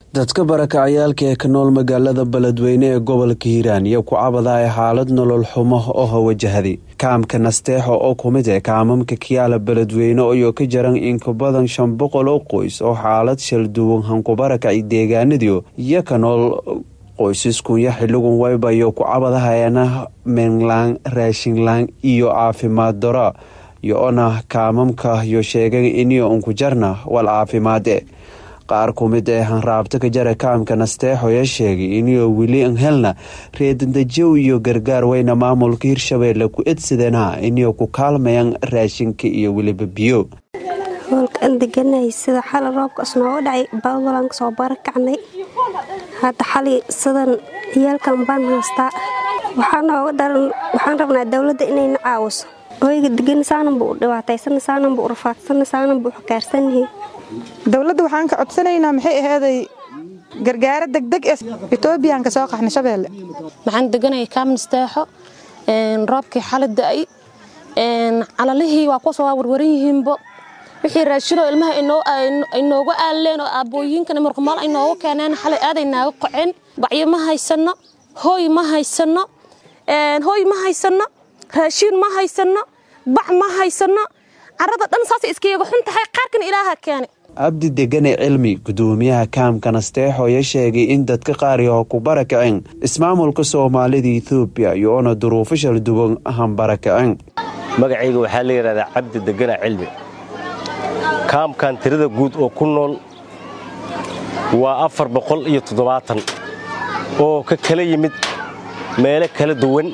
dadka barakacayaalka ee ka nool magaalada beledweyne ee gobolka hiiraan iyo ku cabadaaya xaalad nolol xumo oo wajahday kaamka nasteexo oo ku mid ah kaamamka kiyaala beledweyne iyo ka jaran in ka badan shan boqol oo qoys oo xaalad shalduwan hankubarakacay deegaanadiio iyo ka nool qoysaskunya xiligun wayba iyo ku cabadahayana meenlaan raashinlaan iyo caafimaad daro iyo-ona kaamamka iyo sheegay iniyo unku jarna wal caafimaade qaar ku mid ee hanraabta ka jara kaamka nasteexo ee sheegay iniyo weli an helna reedandajow iyo gargaar weyna maamulka hirshabeelle ku edsadeenha iniyo ku kaalmayaan raashinka iyo weliba biyo hoolkaan deganay sida xali roobkaas nooga dhacay bawalan kasoo barakacnay hadda xali sidan ciyaalkan baan haystaa waxaa nooga daran waxaan rabnaa dowladda inayna caawiso oyga degan saananbu u dhibaataysan saananbu u rafaadsan saananbu u xakaarsanyahay dowladda waxaan ka codsanaynaa maxay ahaaday gargaaro degdeg ee etoobiyan ka soo qaxnay shabeelle waxaan deganayay kaamnisteexo roobkii xali da'ay calalihii waa kuwaas waa warwaran yihiinbo wixii raashinoo ilmaha ay nooga aaleen oo aabbooyinkana marqumaal ay nooga keeneen xalay aaday naaga qoceen bacyo ma haysanno hooy ma haysanno hooy ma haysanno raashiin ma haysanno bac ma haysanno carada dhan saasay iskayaga xun tahay qaarkan ilaaha keene cabdi degane cilmi gudoomiyaha kaamka nasteexo ayaa sheegay in dadka qaariyaho ku barakaceen ismaamulka soomaalida ethoobiya iyo-ona duruufo shal duwan ahan barakaceen magacayga waxaa la yidhahdaa cabdi degana cilmi kaamkan tirada guud oo ku nool waa afar boqol iyo toddobaatan oo ka kala yimid meelo kala duwan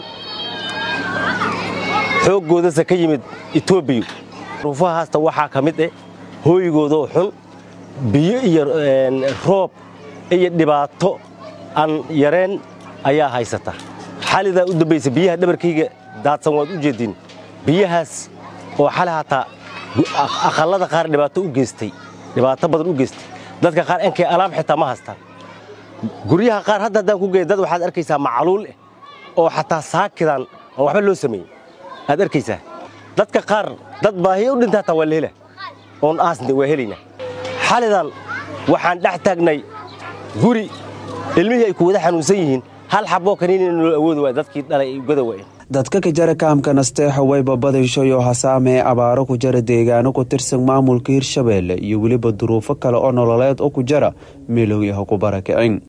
xooggoodase ka yimid etoobiya duruufahaasta waxaa ka mid eh hooygoodoo xun biyo iyo roob iyo dhibaato aan yareen ayaa haysata xalidaa u dambaysa biyaha dhabarkayga daadsan waad u jeediin biyahaas oo xali hataa aqallada qaar dhibaato u geystay dhibaato badan u geystay dadka qaar enkay alaab xitaa ma haystaan guryaha qaar hadda haddaan ku geeya dad waxaad arkaysaa macaluul eh oo xataa saakidan aan waxba loo sameeyey aad arkaysaa dadka qaar dad baahiya u dhinta hataa waa la hela oon aasna waa helaynaa xalidan waxaan dhex taagnay guri ilmihii ay ku wada xanuunsan yihiin hal xaboo kaniinina noo awoodi waay dadkii dhalay ay gada waayeen dadka ka jara kaamka nasteexo wayba badanshoyo hasaamee abaaro ku jara deegaano ku tirsan maamulka hirshabeelle iyo weliba duruufo kale oo nololeed oo ku jara meelowyaha ku barakicin